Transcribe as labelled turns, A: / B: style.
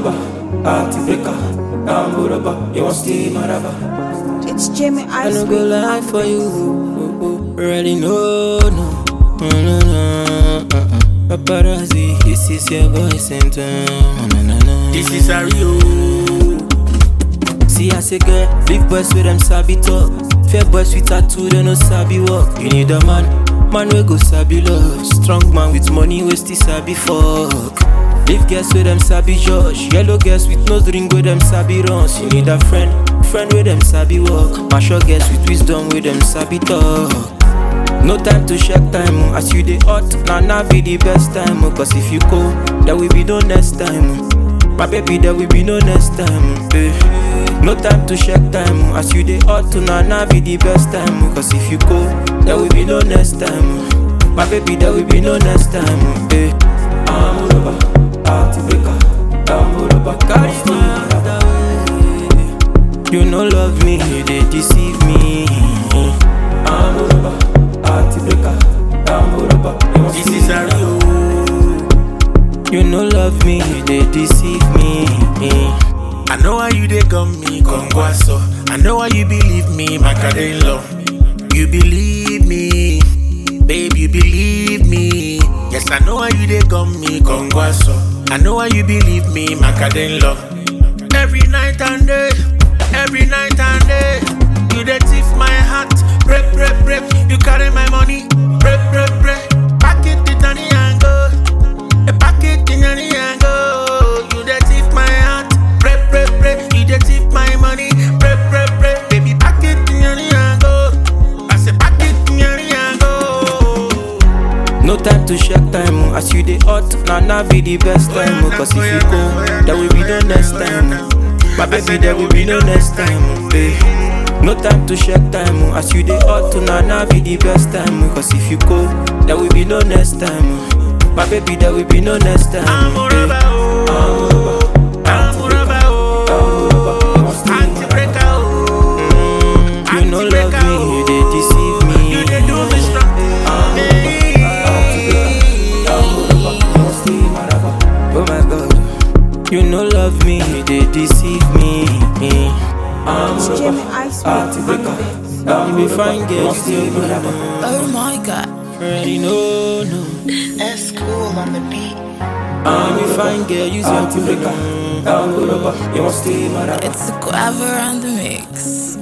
A: rubber, party breaker. Bamboo rubber, you want stay my rubber.
B: It's Jamie
C: I
B: Ice
C: no go lie for you. Already know, no. No, no, no. uh-uh. Paparazzi, this is your boy center. No, no, no.
D: This is a Rio.
C: See, I say, girl, big boys with them sabi talk. Fair boys with tattoo, they no sabi walk. You need a man, man we go sabi love. Strong man with money, we still sabi fuck. Leave girls with them sabi judge. Yellow girls with nose ring with them sabi runs. You need a friend, friend with them sabi walk. Mature girls with wisdom with them sabi talk. No time to check time, oh. as you dey hot, now now be the best time, oh. cause if you go, there will be no next time. oh. My baby, there will be no next time, oh, eh. No time to check time, oh. as you dey hot, now now be the best time, oh. cause if you go, there will be no next time. oh. My baby, there will be no next time, oh, eh.
A: Bamboo rubber, party breaker. Bamboo rubber,
C: Carry my heart away. You no love me, you dey deceive me.
A: Bamboo rubber, party breaker. Bamboo rubber, you want
D: This
A: stay
D: is
A: my
D: a
A: rubber.
D: Rio.
C: You no love me, you dey deceive me.
D: I know why you dey gum me, Kongwaso. I know why you believe me, Macadelo. You believe me, babe, you believe me. Yes, I know why you dey gum me, Kongwaso. I know why you believe me, Macadelo. Every night and day, every night and day, you dey thief my heart. Break, break, break. You carry my money, break, break, break. Pack it in any angle. A packet in any angle. You dey thief my heart. Break, break, break. You dey thief my money. Break, break, break. Baby, pack it in any angle. I say pack it in any angle.
C: No time to check time, oh. as you dey hot, now now be the best time, oh. cause if you go, there will be no next time. oh. My baby, there will be no next time, oh, eh. No time to check time, oh. as you dey hot, now now be the best time, oh. cause if you go, there will be no next time. oh. My baby, there will be no next time.
D: I'm
C: oh,
D: a
C: eh.
D: rubber, oh. I'm a rubber, oh. Anti-breaker, oh.
C: You no love me, you dey deceive me.
D: You dey do me strong.
C: Oh my god, you no love me, you dey deceive me.
B: It's Jamie Ice
A: Party breaker.
C: You be fine girl, still be
E: Oh my god.
C: Already know, no.
E: That's cool on the beat.
C: You be fine girl, use your
A: Party breaker. Bamboo rubber, you want stay my rubber.
E: It's a grabber on the mix.